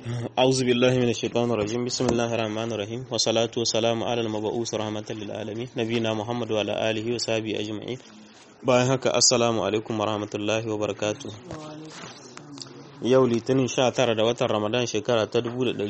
أعوذ بالله من الشيطان الرجيم بسم الله الرحمن الرحيم والصلاة والسلام على المبعوث رحمة للعالمين نبينا محمد وعلى آله وصحبه أجمعين bayan haka assalamu alaikum warahmatullahi wabarakatuh yau litinin 19 da watan ramadan shekara ta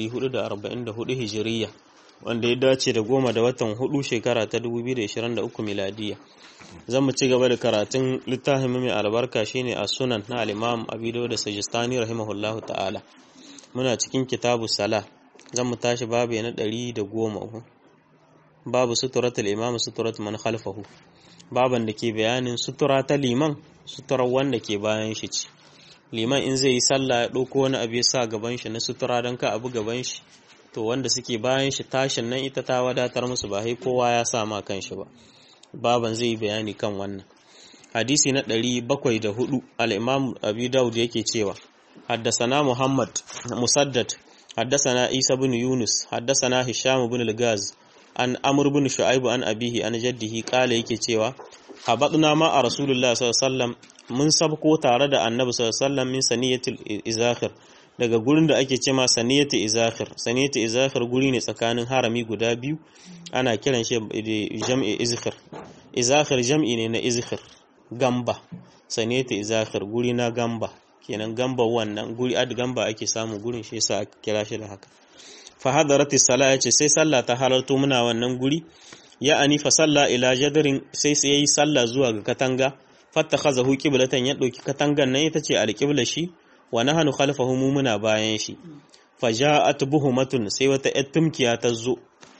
1444 hijiriya wanda ya dace da goma da watan hudu shekara ta 2023 miladiya zan mu ci gaba da karatun littafin mai albarka shine a sunan na al-imam abi da sajistani rahimahullahu ta'ala muna cikin kitabu sala zan mu tashi babu na 110 babu suturatul imam suturat man khalfahu baban da ke bayanin sutura ta liman suturar wanda ke bayan shi ce liman in zai yi sallah ya ɗauko wani abu ya sa gaban shi na sutura don ka abu gaban shi to wanda suke bayan shi tashin nan ita ta wadatar musu ba sai kowa ya sa ma kan shi ba baban zai yi bayani kan wannan hadisi na ɗari bakwai da hudu al-imam abi daud yake cewa haddasana muhammad musaddad haddasana isa bin yunus haddasana hisham bin al-gaz an amur bin shu'aibu an abihi an jaddihi kala yake cewa habadna ma a rasulullah sallallahu alaihi wasallam mun sabko tare da annabi sallallahu alaihi wasallam min saniyatul izakhir daga gurin da ake cema saniyatul izakhir saniyatul izakhir guri ne tsakanin harami guda biyu ana kiran shi jam'i izkhir izakhir jam'i ne na izkhir gamba saniyatul izakhir guri na gamba kenan gamba wannan guri ad gamba ake samu gurin shi yasa aka kira shi da haka fahadarati sala ya ce sai sallah ta halarto muna wannan guri ya ani fa salla ila jadarin sai sai yayi sallah zuwa ga katanga fattakhazahu qiblatan ya dauki katangan nan ita ce alqibla shi wa nahnu khalfahu mu muna bayan shi faja'at buhumatun sai wata yattumkiya ta zo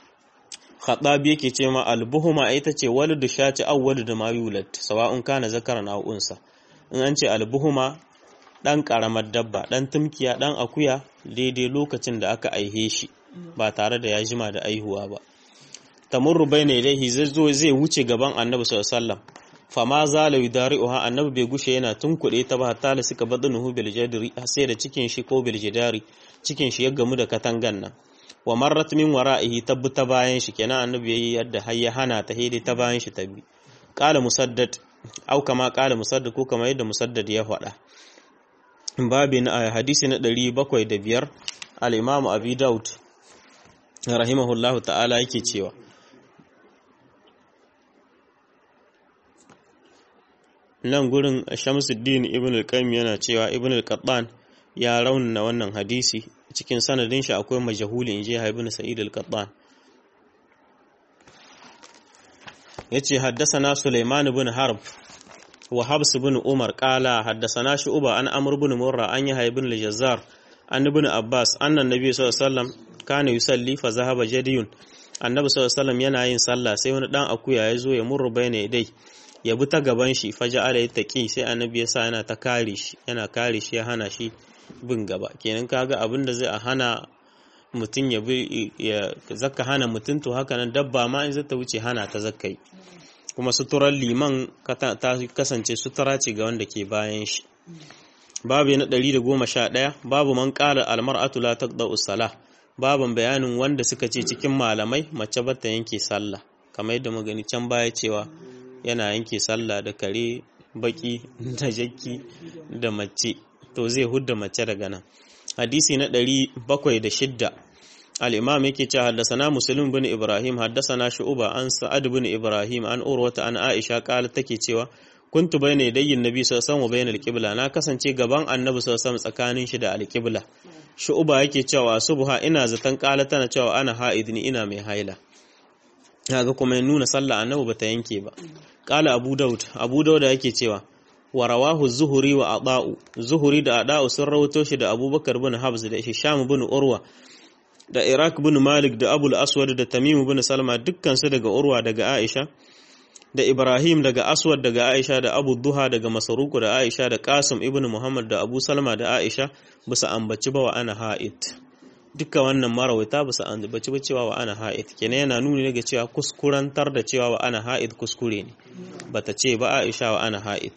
khadabi yake ce ma albuhuma ita ce walidu shati aw walidu ma yulad sawa'un kana zakaran aw unsa in an ce albuhuma ɗan ƙaramar dabba ɗan tumkiya ɗan akuya daidai lokacin da aka aihe shi ba tare da ya jima da aihuwa ba tamurru bayna ilaihi zai zo zai wuce gaban annabi sallallahu alaihi wasallam fama zala yudari'uha annabi bai gushe yana tunkuɗe ta ba hatta la suka badnuhu bil jadri sai da cikin shi ko bil jidari cikin shi ya gamu da katangan nan wa marrat min wara'ihi tabbu ta bayan shi kenan annabi yayi yadda har ya hana ta hede ta bayan shi tabbi qala musaddad au kama qala musaddad ko kama yadda musaddad ya faɗa babi na hadisi na ɗari bakwai da biyar al'imamu abi daud rahimahullahu ta'ala yake cewa nan gurin shamsuddin ibn al-qayyim yana cewa ibn al-qattan ya raunana wannan hadisi cikin sanadin shi akwai majahuli inji ibn sa'id al-qattan yace haddasa sulaiman ibn harb وحبس بن عمر قال حدثنا شعبة عن عمرو بن مرة عن يحيى بن الجزار عن ابن عباس أن النبي صلى الله عليه وسلم كان يصلي فذهب جدي annabi sallallahu alaihi wasallam yana yin sallah sai wani dan akuya ya zo ya murru bayna dai ya bi ta gaban shi faja ala ya taqi sai annabi ya sa yana ta kare shi yana kare shi ya hana shi bin gaba kenan kaga abin da zai a hana mutum ya bi ya zakka hana mutum to haka nan dabba ma in zata wuce hana ta zakkai kuma suturar liman ta kasance sutura ce ga wanda ke bayan shi babu na 111 babu man qala almar'atu la taqda'u salah baban bayanin wanda suka ce cikin malamai mace bata yanke sallah kamar yadda magani can baya cewa yana yanke sallah da kare baki da jakki da mace to zai hudda mace daga nan hadisi na 706 الإمام يكي حدثنا مسلم بن إبراهيم حدثنا شعبة عن سعد بن إبراهيم عن أروة عن عائشة قالت تكي cewa كنت بين يدي النبي صلى الله عليه وسلم وبين القبلة na kasance gaban annabi sallallahu alaihi wasallam tsakanin shi da alqibla shu'ba yake cewa subha ina zaton qala tana cewa ana ha'id ni ina mai haila kaga kuma ya nuna sallah annabi bata yanke ba qala abu daud abu daud yake cewa wa rawahu zuhuri wa ada'u zuhuri da ada'u sun rawato shi da abubakar bin habs da hisham bin urwa da Iraq bin Malik da Abul Aswad da Tamim bin Salma dukkansu daga Urwa daga Aisha da Ibrahim daga Aswad daga Aisha da Abu Duha daga Masaruku da Aisha da Qasim ibn Muhammad da Abu Salma da Aisha bisa ambaci ba wa ana ha'id duka wannan marawaita bisa ambaci ba cewa wa ana ha'id kenan yana nuni daga cewa kuskurantar da cewa wa ana ha'id kuskure ne bata ce ba Aisha wa ana ha'id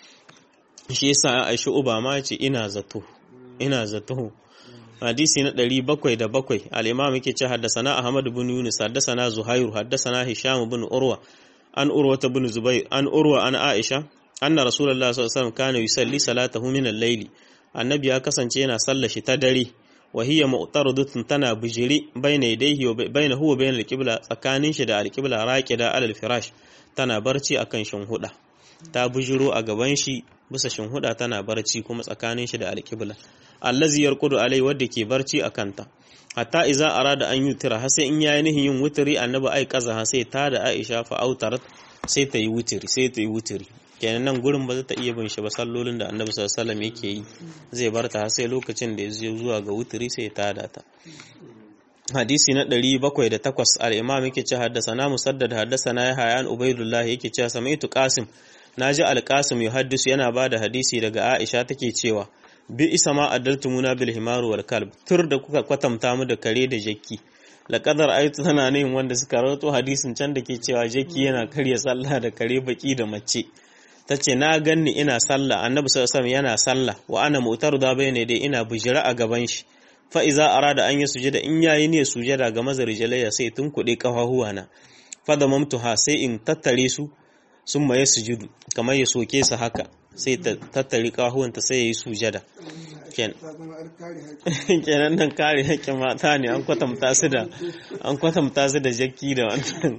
shi yasa Aisha uba ma ce ina zato ina zato hadisi na ɗari bakwai da bakwai al'imam yake ce haddasana Ahmad bin Yunus haddasana Zuhairu haddasana Hisham bin Urwa an Urwa ta bin Zubair an Urwa an Aisha anna Rasulullah sallallahu alaihi wasallam kana yusalli salatahu min al-layli annabi ya kasance yana sallar shi ta dare wa hiya mu'taradatun tana bijiri baina yadayhi wa baina huwa baina al-qibla tsakanin shi da al-qibla raqida alal firash tana barci akan shinhuda ta bijiro a gaban shi bisa shinhuda tana barci kuma tsakanin shi da al-qibla allazi yarqudu alai wadda ke barci akan ta hatta iza arada an yutira har sai in yayi nihin yin wutiri annabi ai kaza ha sai ta da Aisha fa autarat sai ta yi wutiri sai ta yi wutiri kenan nan gurin ba za ta iya bin shi ba sallolin da annabi sallallahu alaihi wasallam yake yi zai bar ta har sai lokacin da ya zo zuwa ga wutiri sai ta da ta hadisi na 708 al-imam yake ce haddasa musaddad haddasa na yahya an ubaidullah yake cewa samaitu qasim naji al-qasim yuhaddisu yana bada hadisi daga Aisha take cewa bi isa ma addaltumuna bil himaru wal kalb tur da kuka kwatanta mu da kare da jakki laqadar ayatu tana ne wanda suka rawato hadisin can da ke cewa jakki yana karya sallah da kare baki da mace tace na ganni ina sallah annabi sallallahu alaihi yana sallah wa ana mutar da bayne dai ina bujira a gaban shi fa iza arada an yi sujada in yayi ne sujada ga mazarijalaya sai tun kuɗe kafahuwa na fa da mamtuha sai in tattare su sun maye sujudu kamar ya soke su haka sai ta tattari kahuwanta sai ya yi sujada kenan nan kare haƙƙin mata ne an kwatanta su da an kwatanta su da jakki da wannan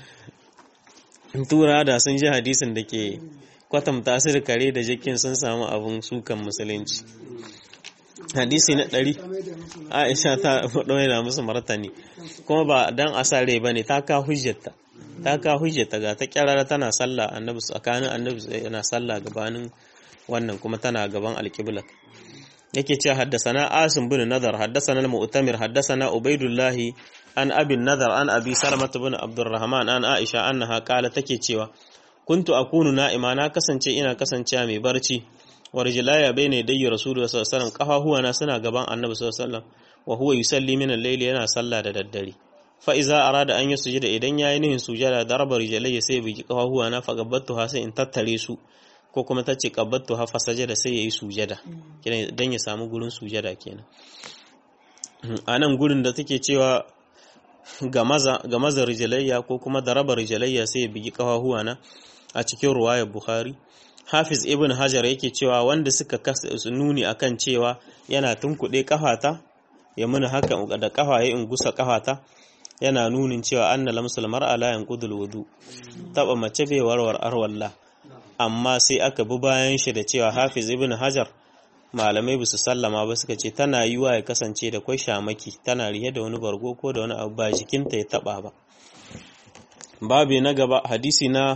tura da sun ji hadisin da ke kwatanta su da kare da jakkin sun samu abin sukan musulunci hadisi na ɗari aisha ta ɗoya musu martani kuma ba dan asare ba ne ta ka hujjata ta ka hujjata ga ta kyarara tana sallah annabi tsakanin annabi yana sallah gabanin wannan kuma tana gaban alqibla yake cewa haddasana asim bin nadar haddasana mu'tamir haddasana ubaidullah an abin nadar an abi salmat bin abdurrahman an aisha annaha qala take cewa kuntu akunu na'ima na kasance ina kasancewa mai barci wa rijlaya bayna yadayyi rasulullahi sallallahu alaihi wasallam kafahuwana suna gaban annabi sallallahu alaihi wasallam wa huwa yusalli min al-layli yana sallah da daddare fa'iza a rada an yi sujada idan ya yi nihin sujada da raba rijalai sai biki kafahuwa na fagabattu ha sai in tattare su ko kuma ta ce kabattu ha fasajada sai ya yi sujada don ya samu gurin sujada kenan a nan gurin da take cewa ga maza rijalayya ko kuma da raba rijalayya sai ya bigi kafahuwa na a cikin ruwayar bukhari hafiz ibn hajar yake cewa wanda suka nuni akan cewa yana tunkuɗe kafata ya muni haka da kafa ya in gusa kafata yana nunin cewa anna lamsul mar'a la yanqudul wudu taba mace bai warwar arwalla amma sai aka bi bayan shi da cewa Hafiz ibn Hajar malamai bisu sallama ba suka ce tana yiwa ya kasance da kwai shamaki tana rihe da wani bargo ko da wani abu ba jikinta ya taba ba babu na gaba hadisi na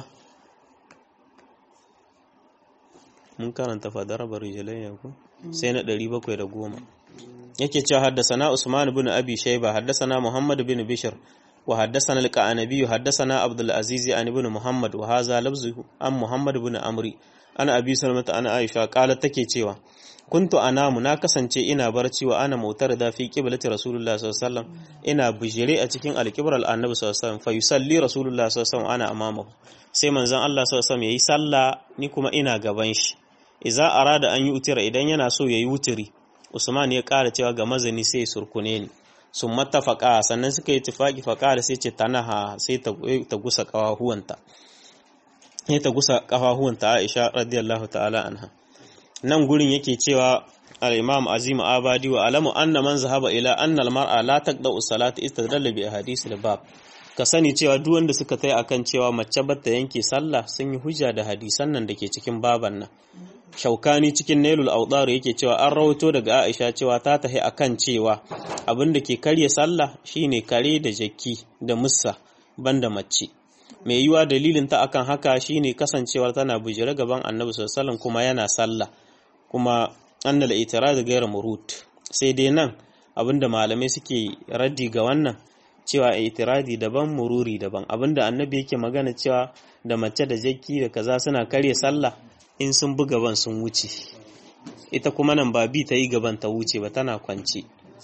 mun karanta fadar barijalai ko sai na 710 yake cewa haddasana Usman bin Abi Shayba haddasana Muhammad bin Bishr wa haddasana al-Qanabi haddasana Abdul Aziz an ibn Muhammad wa hadha lafzuhu an Muhammad bin Amri ana Abi Salmata ana Aisha qalat take cewa kuntu anamu na kasance ina barci wa ana mautar da fi qiblati Rasulullah sallallahu alaihi wasallam ina bijire a cikin al-qibral annabi sallallahu alaihi wasallam fa yusalli Rasulullah sallallahu alaihi wasallam ana amamahu sai manzon Allah sallallahu alaihi wasallam yayi sallah ni kuma ina gaban shi idza arada an yi utira idan yana so yayi wutiri Usman ya ƙara cewa ga mazani sai ya surkune ni sun matafaka sannan suka yi tufaki faƙa da sai ce tanaha sai ta gusa ƙafahuwanta sai ta gusa ƙafahuwanta Aisha radiyallahu ta'ala anha nan gurin yake cewa al-Imam Azim Abadi wa alamu anna man zahaba ila anna al-mar'a la taqda'u salata istadalla bi ahadith al-bab ka sani cewa duk wanda suka tai akan cewa mace bata yanke sallah sun yi hujja da hadisan nan dake cikin baban nan shaukani cikin nailul audar yake cewa an rawaito daga aisha cewa ta tahi akan cewa abin da ke karya sallah shine kare da jakki da mussa banda mace mai yiwa dalilin ta akan haka shine kasancewar tana bujire gaban annabi sallallahu kuma yana sallah kuma annal itirad ghayr murut sai dai nan abinda malamai suke raddi ga wannan cewa itiradi daban mururi daban abinda annabi yake magana cewa da mace da jakki da kaza suna karya sallah in sun bi gaban sun wuce ita kuma nan ba bi ta yi gaban ta wuce ba tana kwance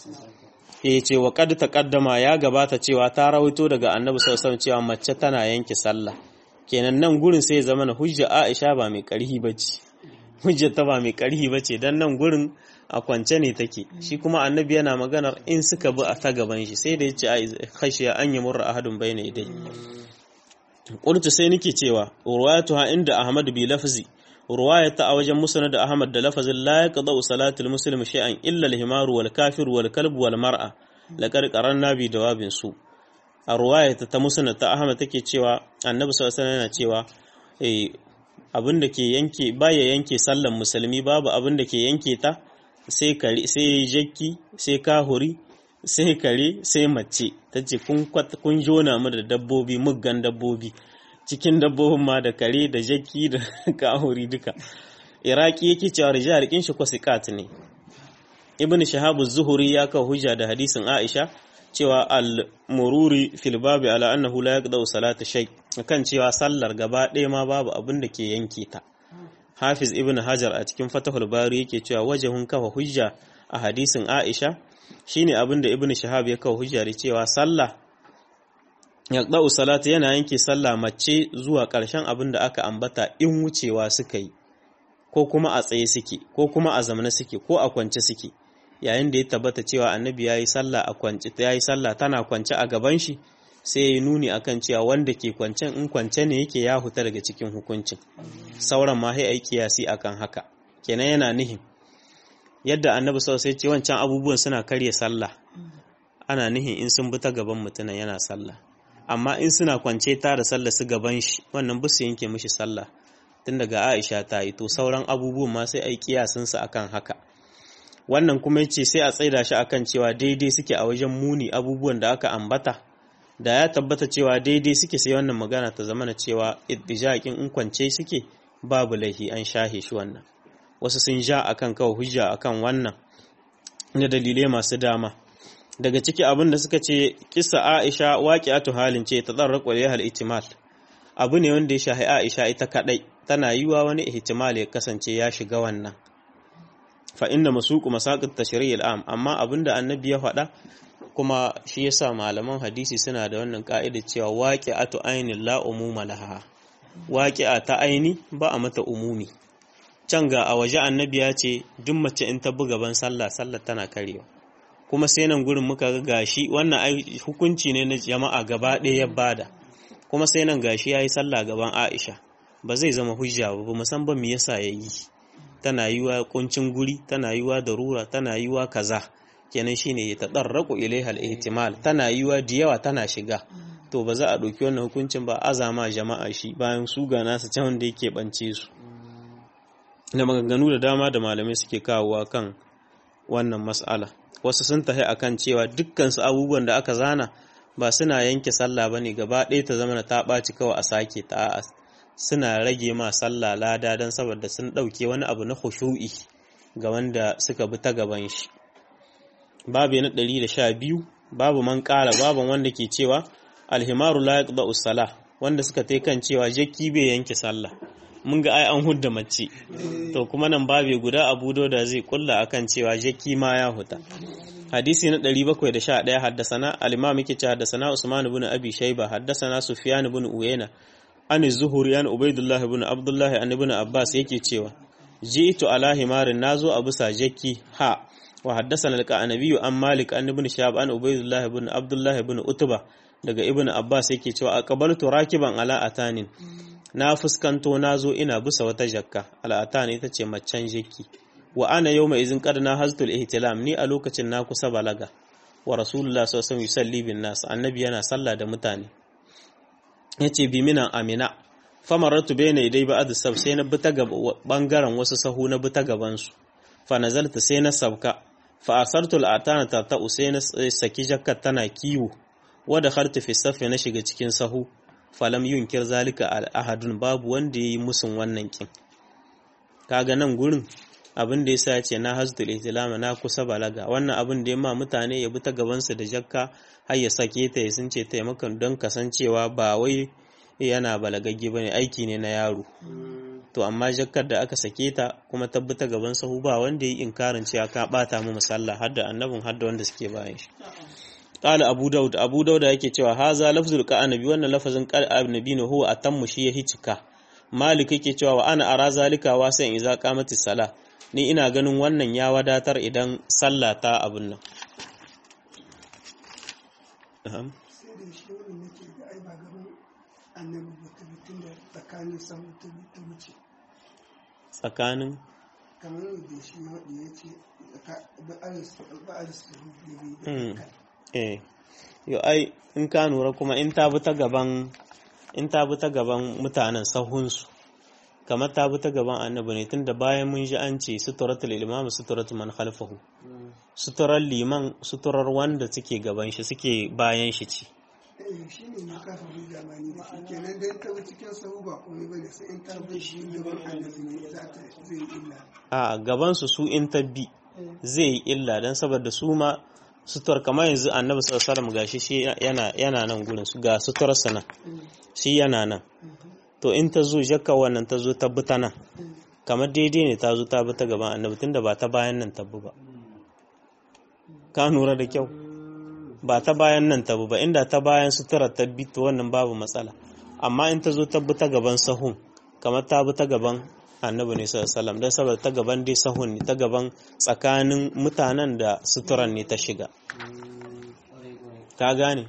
ya ce wa kad taqaddama ya gabata cewa ta rawaito daga annabi sallallahu alaihi cewa mace tana yanke sallah kenan nan gurin sai ya zama na hujja Aisha ba mai karhi bace hujja ta ba mai karhi bace dan nan gurin a kwance ne take shi kuma annabi yana maganar in suka bi a ta gaban shi sai da yace a khashiya an yamurra ahadun bayna idai qultu sai nake cewa ruwayatuha inda ahmad bi lafzi ruwaya ta a wajen musnad da Ahmad da lafazin la yaqda salatul muslim shay'an illa al-himaru wal kafir wal kalb wal mar'a laqad qaranna bi dawabin su a ruwaya ta musnad ta Ahmad take cewa Annabi sallallahu alaihi yana cewa eh abin da ke yanke baya yanke sallan musulmi babu abin da ke yanke ta sai kare sai jakki sai kahuri sai kare sai mace tace kun kun jona mu da dabbobi muggan dabbobi cikin dabbobin ma da kare da jaki da kahuri duka iraki yake cewa rijal kin shi kwasiqat ne ibn shahabu zuhuri ya kawo hujja da hadisin aisha cewa al-mururi fil babi ala annahu la yaqda salata shay kan cewa sallar gaba ɗaya ma babu abin da ke yanke ta hafiz ibn hajar a cikin fatahul bari yake cewa wajahun kafa hujja a hadisin aisha shine abin da ibn shahab ya kawo hujja da cewa sallah yaqda'u salata yana yanke sallah mace zuwa ƙarshen abin da aka ambata in wucewa suka yi ko kuma a tsaye suke ko kuma a zamana suke ko a kwance suke yayin da ya tabbata cewa annabi yayi sallah a kwance yayi sallah tana kwance a gaban shi sai ya nuni akan cewa wanda ke kwancen in kwance ne yake ya huta daga cikin hukuncin sauran ma sai ai kiyasi akan haka kenan yana nihin yadda annabi sallallahu alaihi ce wancan abubuwan suna karya sallah ana nihin in sun bi ta gaban mutumin yana sallah amma in suna kwance ta da sallah su gaban shi wannan ba su yanke mishi sallah tun daga Aisha ta yi to sauran abubuwan ma sai ai kiyasin su akan haka wannan kuma yace sai a tsaida shi akan cewa daidai suke a wajen muni abubuwan da aka ambata da ya tabbata cewa daidai suke sai wannan magana ta zama na cewa iddijakin in kwance suke babu laihi an shahe shi wannan wasu sun ja akan kawo hujja akan wannan da dalilai masu dama daga ciki abin da suka ce kisa Aisha waqi'atu halin ce ta tsarraqa hal ihtimal abu ne wanda ya shahi Aisha ita kadai tana yiwa wani ihtimal ya kasance ya shiga wannan fa inda masuku masaqit tashri'il am amma abinda annabi ya faɗa kuma shi yasa malaman hadisi suna da wannan ka'ida cewa waqi'atu ainin la umuma laha waqi'a ta aini ba a mata umumi can ga a waje annabi ya ce duk mace in ta buga ban sallah sallah tana karewa kuma sai nan gurin muka ga gashi wannan hukunci ne na jama'a gaba ɗaya ya bada kuma sai nan gashi yayi sallah gaban Aisha ba zai zama hujja ba ba san ba me yasa yayi tana yiwa kuncin guri tana yiwa darura tana yiwa kaza kenan shine ya tadarraku ilaihal ihtimal tana yiwa da yawa tana shiga to ba za a ɗauki wannan hukuncin ba azama jama'a shi bayan su ga nasu can wanda yake bance su da maganganu da dama da malamai suke kawowa kan wannan mas'ala wasu sun tahi akan cewa dukkan su abubuwan da aka zana ba suna yanke sallah bane gaba ɗaya ta zama ta ɓaci kawai a sake ta a'a suna rage ma sallah lada don saboda sun ɗauke wani abu na khushu'i ga wanda suka bi ta gaban shi babu na ɗari da sha biyu babu man ƙara babu wanda ke cewa alhimaru la yaqda usala wanda suka tai kan cewa jakki bai yanke sallah mun ga ai an hudda mace to kuma nan babe guda abu da zai kulla akan cewa jakki ma ya huta hadisi na 711 haddasana al-imam yake cewa haddasana usman ibn abi shayba haddasana sufyan ibn uyayna an zuhuri an ubaidullah ibn abdullah an ibn abbas yake cewa ji'tu ala himarin nazo a bisa jakki ha wa haddasana al-qanabi an malik an ibn shahab an ubaidullah ibn abdullah ibn utba daga ibn abbas yake cewa aqbaltu rakiban ala atanin na fuskanto nazo ina bisa wata jakka ala atani ita ce macen jakki wa ana yawma izin qad na haztul ihtilam ni a lokacin na kusa balaga wa rasulullah sallallahu alaihi wasallam yusalli bin nas annabi yana sallah da mutane yace bi minan amina famaratu bayna idai ba'd sab sai na bita gaba bangaren wasu sahu na bita gaban su fa nazalta sai na sabka fa asartu al'atana ta ta sai na saki jakkar tana kiwo wa dakhaltu fi safi na shiga cikin sahu falam yunkir zalika al ahadun babu wanda yayi musun wannan kin kaga nan gurin abin da yasa ce na hasdul ihtilama na kusa balaga wannan abin da ya ma mutane ya bi ta gabansu da jakka har ya sake ta ya sun ce taimakon don kasancewa ba wai yana balagagge bane aiki ne na yaro to amma jakkar da aka sake ta kuma tabbata gaban sahu ba wanda ya yi inkarin cewa ka bata mu musalla har da annabin har da wanda suke bayan shi qala abu daud abu dauda yake cewa haza lafzul qanabi wannan lafazin qanabi ne huwa atammu shi ya hicika malik yake cewa wa ana ara zalika wasan idza qamati sala ni ina ganin wannan ya wadatar idan sallah ta abin nan tsakanin kamar da shi maɗi ya ce ba'ar su Mm. eh yo ai in ka nura kuma in ta bi ta gaban in ta bi ta gaban mutanen sahunsu kamar ta bi ta gaban annabi ne tunda bayan mun ji an ce suturatul imam suturatul man khalfahu suturar liman suturar wanda suke gaban shi suke bayan shi ce eh shi ne na kasa hujja ma ni da shi kenan dan ta bi cikin sahu ba komai bane sai in ta bi shi gaban annabi ne za ta zai yi illa a gaban su su in tabbi zai yi illa dan saboda su ma sutur kamar yanzu annabi sallallahu alaihi wasallam gashi shi yana yana nan gurin su ga suturar sa nan shi yana nan to in ta zo jakka wannan ta zo ta bi ta nan kamar daidai ne ta zo ta bi ta gaban annabi tunda ba ta bayan nan tabbu ba ka nura da kyau ba ta bayan nan tabu ba inda ta bayan sutura ta bi to wannan babu matsala amma in ta zo ta bi ta gaban sahun kamar ta bi ta gaban annabi ne sallallahu alaihi wasallam dan saboda ta gaban dai sahun ne ta gaban tsakanin mutanen da suturan ne ta shiga ka gane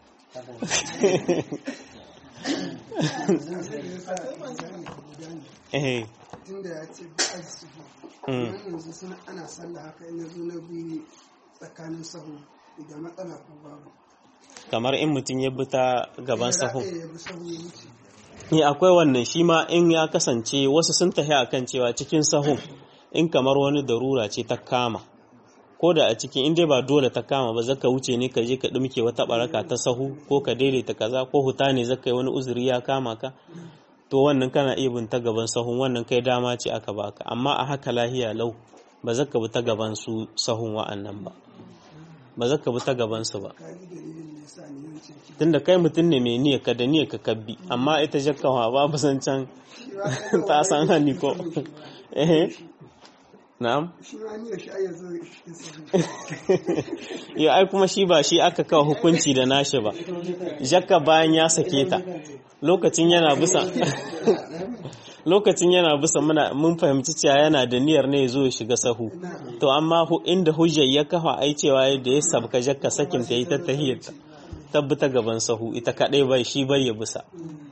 eh tunda ya ce ba'ar su Mm. yanzu suna ana sallah haka in yazo na biyu tsakanin sahu da matsala ko babu kamar in mutum ya bi ta gaban sahun ya bi sahu ya wuce ne akwai wannan shi ma in ya kasance wasu sun tafi akan cewa cikin sahun in kamar wani darura ce ta kama ko da a cikin in dai ba dole ta kama ba zaka wuce ne ka je ka dumke wata baraka ta sahu ko ka daidaita kaza ko huta ne zaka yi wani uzuri ya kama ka to wannan kana iya bin ta gaban sahun wannan kai dama ce aka baka amma a haka lahiya lau ba zaka bi ta gaban su sahun wa'annan ba ba zaka bi ta gaban su ba kaji dalilin da yasa ni yace ki tunda kai mutum ne mai niyyar ka da niyyar ka kabbi amma ita jakkawa babu zancen ta san hannu ko eh na'am shi ma ni da shi ai yazo cikin sahu ya ai kuma shi ba shi aka kawo hukunci da nashi ba jakka bayan ya sake ta lokacin yana bisa lokacin yana bisa muna mun fahimci cewa yana da niyyar ne ya zo ya shiga sahu to amma hu- inda hujjar ya kafa ai cewa da ya sabka jakka sakin ta yi ta tahiyyata tabbata gaban sahu ita kadai bai shi bai ya bisa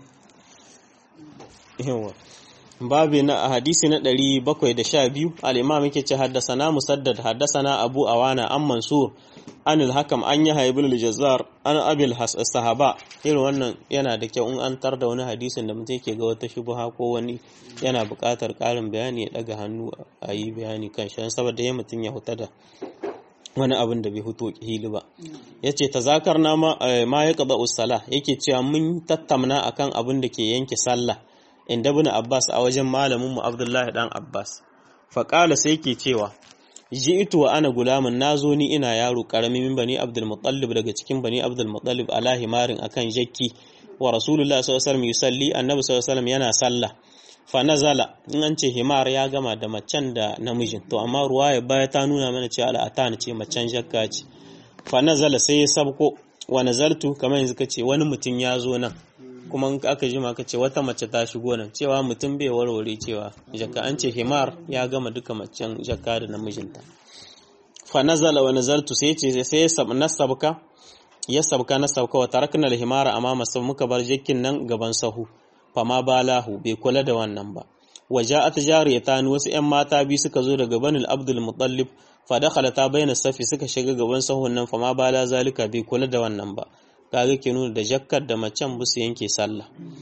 yawa babi na hadisi na 712 al-imam yake ce haddasana musaddad haddasana abu awana an mansur an al-hakam an yahya ibn al-jazzar an abil sahaba irin wannan yana da kyau in an tar da wani hadisin da mutum yake ga wata shubha ko wani yana buƙatar ƙarin bayani ya daga hannu a yi bayani kan shi saboda ya mutum ya huta da wani abin da bai huto hili ba ya ce ta zakar na ma ya ƙaba usala yake cewa mun tattamna akan abin da ke yanke sallah inda bin abbas a wajen malamin mu abdullahi dan abbas faƙala sai ke cewa ji'tu wa ana gulamin nazo ni ina yaro karami min bani abdul muttalib daga cikin bani abdul muttalib ala himarin akan jakki wa rasulullahi sallallahu alaihi wasallam yusalli annabi sallallahu alaihi wasallam yana sallah fa nazala in an ce himar ya gama da macen da namijin to amma ruwaya baya ta nuna mana cewa al'atan ce macen jakka ce fa nazala sai ya sabko wa nazaltu kamar yanzu kace wani mutum ya zo nan kuma in aka jima ka ce wata mace ta shigo nan cewa mutum bai warware cewa jakka an ce himar ya gama duka macen jakka da namijinta fa nazala wa nazaltu sai ce sai ya sab nasabka ya sabka na sabka wa tarakna al-himara amama sab muka bar jakkin nan gaban sahu fama balahu bai kula da wannan ba waja'at jariyatan wasu 'yan mata biyu suka zo daga banil abdul muttalib fa dakhalata bayna safi suka shiga gaban sahun nan fama bala zalika bai kula da wannan ba kaga ke nuna da jakkar da macen busu yanke sallah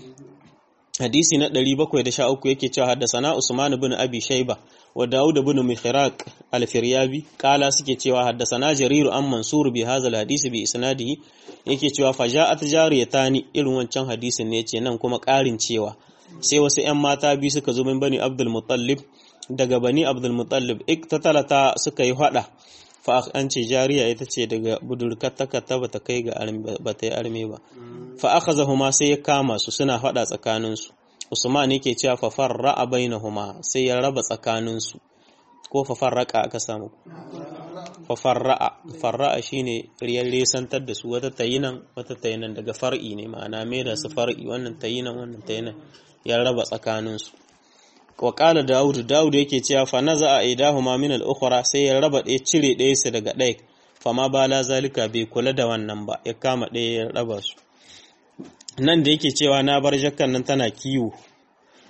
hadisi na 713 yake cewa haddasana Usman ibn Abi Shayba wa Dawud ibn Mikhraq al-Firyabi kala suke cewa haddasana Jarir an Mansur bi hadha al-hadisi bi isnadihi yake cewa faja'at jariyatani irin wancan hadisin ne yace nan kuma ƙarin cewa sai wasu ƴan mata biyu suka zo min bani Abdul Muttalib daga bani Abdul Muttalib iktatalata suka yi hada fa an ce jariya ita ce daga budurkar takarta ba ta kai ga ba ta yi arme ba fa akhazahuma sai ya kama su suna faɗa tsakaninsu usman yake cewa fa farra'a bainahuma sai ya raba tsakaninsu ko fa farraqa aka samu fa farra'a farra'a shine riyar lesantar da su wata tayinan wata tayinan daga far'i ne ma'ana me da su far'i wannan tayinan wannan tayinan ya raba tsakaninsu wa qala daud daud yake cewa fa naza aidahuma min al-ukhra sai ya raba ɗaya cire ɗaya su daga ɗaya fa ma bala zalika bai kula da wannan ba ya kama ɗaya ya raba su nan da yake cewa na bar jakkan nan tana kiwo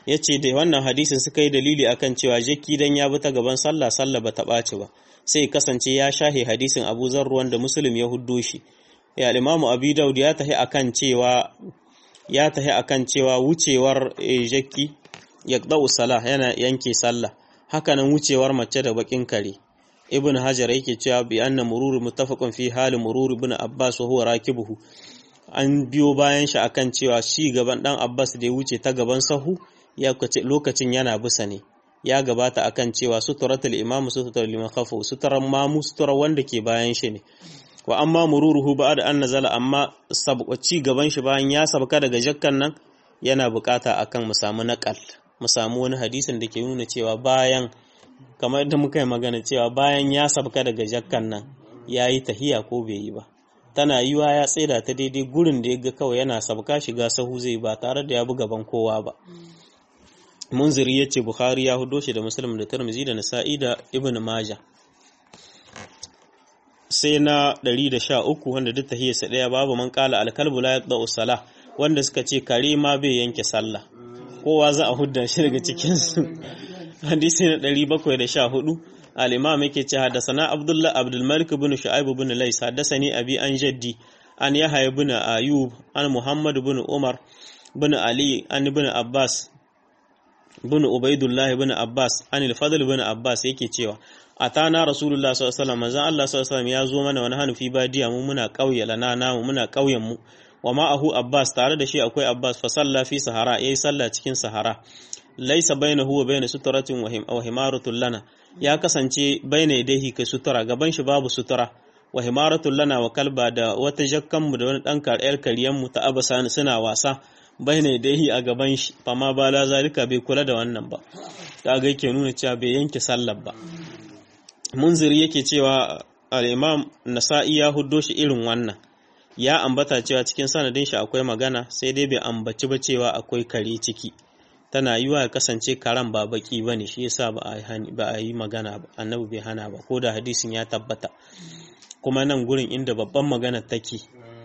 yace da wannan hadisin suka yi dalili akan cewa jakki dan ya bi ta gaban sallah sallah ba ta ɓaci ba sai kasance ya shahe hadisin Abu Zar wanda Muslim ya huddo shi ya Imam Abi Dawud ya tahi akan cewa ya tahi akan cewa wucewar jakki yaqda'u salah yana yanke sallah hakanan wucewar mace da bakin kare ibn hajar yake cewa bi anna murur muttafaqun fi hali murur ibn abbas wa huwa rakibuhu an biyo bayan shi akan cewa shi gaban dan abbas da ya wuce ta gaban sahu ya lokacin yana bisa ne ya gabata akan cewa suturatul imam suturatul liman khafu suturan mamu suturar wanda ke bayan shi ne wa amma mururuhu ba'da an nazala amma ci gaban shi bayan ya sabka daga jakkan nan yana bukata akan mu samu naqal mu samu wani hadisin da ke nuna cewa bayan kamar yadda muka yi magana cewa bayan ya sabka daga jakkan nan ya yi tahiya ko bai yi ba tana yiwa ya tsira ta daidai gurin da ya ga kawai yana sabka shiga sahu zai ba tare da ya bi gaban kowa ba munziri ya ce bukhari ya hudo shi da muslim da tirmizi da nasa'i da ibn maja sai na 113 wanda duk tahiyarsa daya babu man kala alkalbu la yaqda salah wanda suka ce kare ma bai yanke sallah kowa za a hudda shi daga cikinsu hadisi na 714 al-imam yake ce hadasana abdullah abdul malik ibn shu'aib ibn lais hadasani abi an jaddi an yahya ibn ayub an muhammad ibn umar ibn ali an ibn abbas ibn ubaidullah ibn abbas an al-fadl ibn abbas yake cewa atana rasulullah sallallahu alaihi wasallam manzon Allah sallallahu alaihi wasallam ya zo mana wani hanufi badiya mu muna kauye lana namu muna kauyen mu wa ma'ahu Abbas tare da shi akwai Abbas fa salla fi sahara yayi sallah cikin sahara laisa bainahu wa baina suturatin wa himaratun lana ya kasance baina yadayhi kai sutura gaban shi babu sutura wa himaratun lana wa kalba da wata jakkan mu da wani dan kariyar kariyan mu ta abasa suna wasa baina yadayhi a gaban shi fama bala zalika bai kula da wannan ba kaga yake nuna cewa bai yanke sallar ba munziri yake cewa al-imam nasa'i ya huddo shi irin wannan ya ambata cewa cikin sanadin shi akwai magana sai dai bai ambaci ba cewa akwai kare ciki tana yiwa ya kasance karan ba baki bane shi yasa ba a ba a yi magana ba annabi bai hana ba ko da hadisin ya tabbata kuma nan gurin inda babban magana take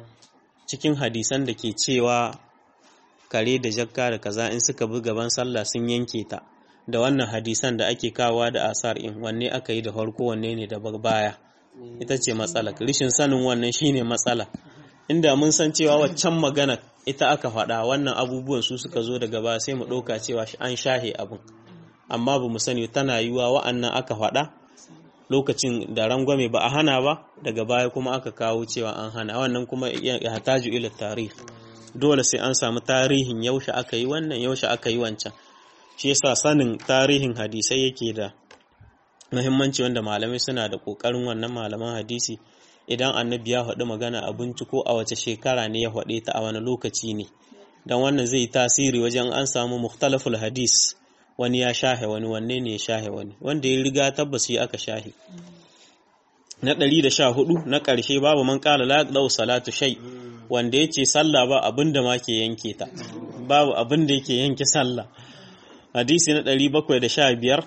cikin hadisan da ke cewa kare da jakka da kaza in suka bi gaban sallah sun yanke ta da wannan hadisan da ake kawa da asar in wanne aka yi da farko wanne ne da baya ita ce matsala rishin sanin wannan shine matsala inda mun san cewa waccan magana ita aka faɗa wannan abubuwan su suka zo daga baya sai mu ɗauka cewa an shahe abin amma ba mu sani tana yiwa wa'annan aka faɗa lokacin da rangwame ba a hana ba daga baya kuma aka kawo cewa an hana wannan kuma ya hataju ila tarih dole sai an samu tarihin yaushe aka yi wannan yaushe aka yi wancan shi yasa sanin tarihin hadisai yake da muhimmanci wanda malamai suna da ƙoƙarin wannan malaman hadisi idan annabi ya faɗi magana a binciko a wace shekara ne ya faɗe ta a wani lokaci ne don wannan zai tasiri wajen an samu mukhtalaful hadis wani ya shahe wani wanne ne ya shahe wani wanda ya riga tabbas yi aka shahe na ɗari da sha hudu na ƙarshe babu man ƙala la ɗau salatu shai wanda ya ce sallah ba abin da ma ke yanke ta babu abin da yake yanke sallah hadisi na ɗari bakwai da sha biyar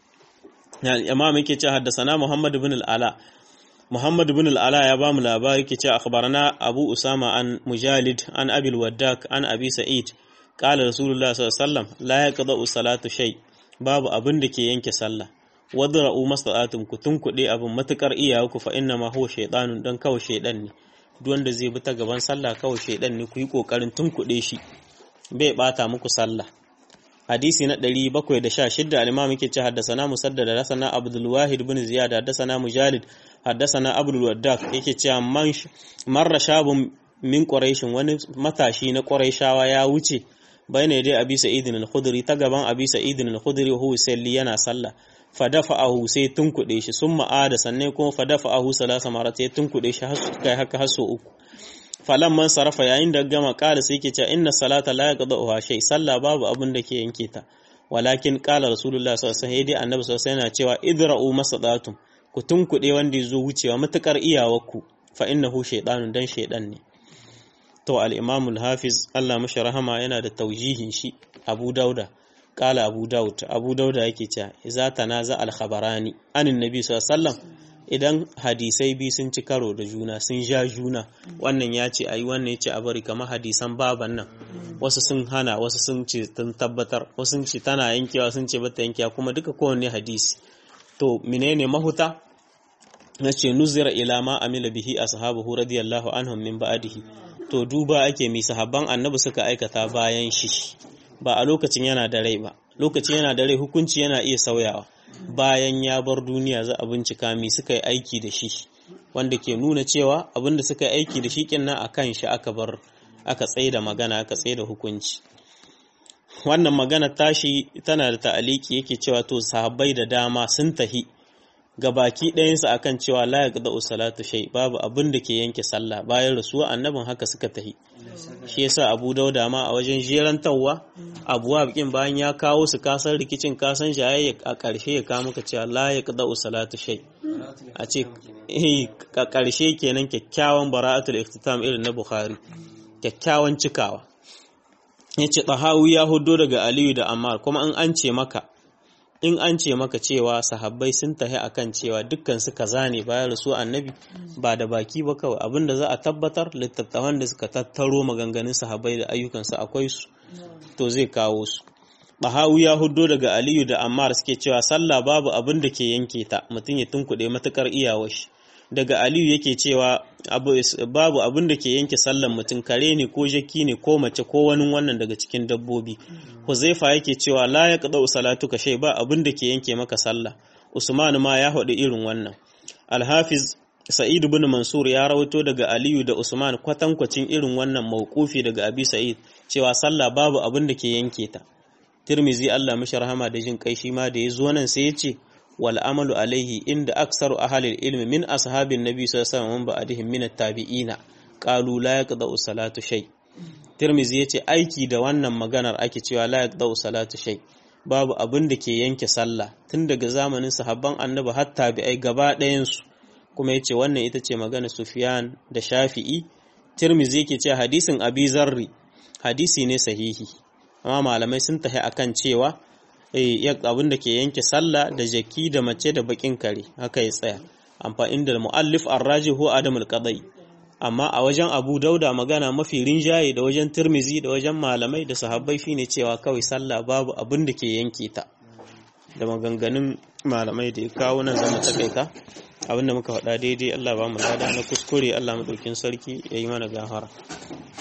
imam yake ce haddasana Muhammad ibn al-Ala Muhammad ibn al-Ala ya bamu labari yake ce akhbarana Abu Usama an Mujalid an Abi al-Waddak an Abi Sa'id qala Rasulullah sallallahu alaihi wasallam la yaqda'u salatu shay babu abin da ke yanke sallah wadra'u mastata'tum ku tunkuɗe abin matukar iyaku fa inna ma huwa shaytanun dan kawai shaydan ne duk wanda zai bi ta gaban sallah kawai shaydan ne ku yi kokarin tunkuɗe shi bai bata muku sallah hadisi na 716 al-imam yake ce haddathana musaddad haddathana abdul wahid ibn ziyad haddathana mujalid haddathana abdul waddaq yake cewa man marra shabun min quraish wani matashi na quraishawa ya wuce bayna dai abi sa'id al-khudri ta gaban abi sa'id al-khudri huwa salli yana sallah fadafa'ahu sai tunkuɗe shi summa ada sannan kuma fadafa'ahu salasa marat sai tunkuɗe shi har kai haka har so uku falan man sarafa yayin da gama ƙara sai ke cewa inna salata la yaqda'uha shay sallah babu abin da ke yanke ta walakin qala rasulullah sallallahu alaihi wasallam annabi sallallahu alaihi wasallam cewa idra'u masadatum ku tunkuɗe wanda ya zo wucewa matukar iyawarku fa innahu shaytanun dan shaydan ne to al-imam al-hafiz Allah mashi rahama yana da taujihin shi Abu Dauda qala Abu Daud Abu Dauda yake cewa idza tanaza al-khabarani anin nabi sallallahu alaihi wasallam idan hadisai biyu sun ci karo da juna sun ja juna wannan ya ce ayi wannan ya ce a bari kamar hadisan baban nan wasu sun hana wasu sun ce sun tabbatar wasu sun ce tana yankewa sun ce bata yankewa kuma duka kowanne hadisi to menene mahuta na ce nuzira ila ma amila bihi ashabuhu radiyallahu anhum min ba'dihi to duba ake mi sahabban annabi suka aikata bayan shi ba a lokacin yana da rai ba lokacin yana da rai hukunci yana iya sauyawa bayan ya bar duniya za a bincika mi suka yi aiki da shi wanda ke nuna cewa abin da suka yi aiki da shi kinnan a kan shi aka bar aka tsaye da magana aka tsaye da hukunci wannan magana tashi tana da ta'aliki yake cewa to sahabbai da dama sun tahi ga baki ɗayansu akan cewa la yaqda salatu shay babu abin da ke yanke sallah bayan rasuwa annabin haka suka tahi shi yasa Abu Dauda ma a wajen jerantawa abuwa bikin bayan ya kawo su kasan rikicin kasan jayayya a ƙarshe ya kawo maka cewa la yaqda salatu shay a ce eh a ƙarshe kenan kyakkyawan bara'atul iftitam irin na Bukhari kyakkyawan cikawa yace tahawi ya hudo daga Aliyu da Ammar kuma in an ce maka in an ce maka cewa sahabbai sun tahi akan cewa dukkan su kaza ne bayan rasu annabi ba da baki ba kawai abinda za a tabbatar littattafan da suka tattaro maganganun sahabbai da ayyukansu akwai su to zai kawo su Bahawu ya huddo daga Aliyu da Ammar suke cewa sallah babu abin da ke yanke ta mutum ya tunkuɗe matukar iyawar shi daga Aliyu yake cewa babu abin da ke yanke sallan mutum kare ne ko jaki ne ko mace ko wani wannan daga cikin dabbobi Huzaifa yake cewa la ya qada salatu ka shay ba abin da ke yanke maka sallah Usman ma ya haɗu irin wannan Al-Hafiz Sa'id ibn Mansur ya rawaito daga Aliyu da Usman kwatankwacin irin wannan mauqufi daga Abi Sa'id cewa sallah babu abin da ke yanke ta Tirmizi Allah mashi rahama da jin kai shi ma da ya zo nan sai ya ce wal amalu alaihi inda aksaru ahalil ilmi min ashabin nabi sallallahu alaihi wasallam ba'dihim min at-tabi'ina qalu la yaqda'u salatu shay Tirmizi yace aiki da wannan maganar ake cewa la yaqda'u salatu shay babu abin da ke yanke sallah tun daga zamanin sahabban annabi har tabi'ai gaba ɗayan su kuma yace wannan ita ce magana Sufyan da Shafi'i Tirmizi yake cewa hadisin Abi Zarri hadisi ne sahihi amma malamai sun tafi akan cewa abin da ke yanke sallah da jaki da mace da bakin kare haka ya tsaya amfani da mu'allif arrajihu adamul qadai amma a wajen Abu Dauda magana mafi rinjaye da wajen Tirmizi da wajen malamai da sahabbai shine cewa kawai sallah babu abin da ke yanke ta da maganganun malamai da ya kawo nan zama takaita abin da muka faɗa daidai Allah ba mu lada na kuskure Allah madaukin sarki ya yi mana gafara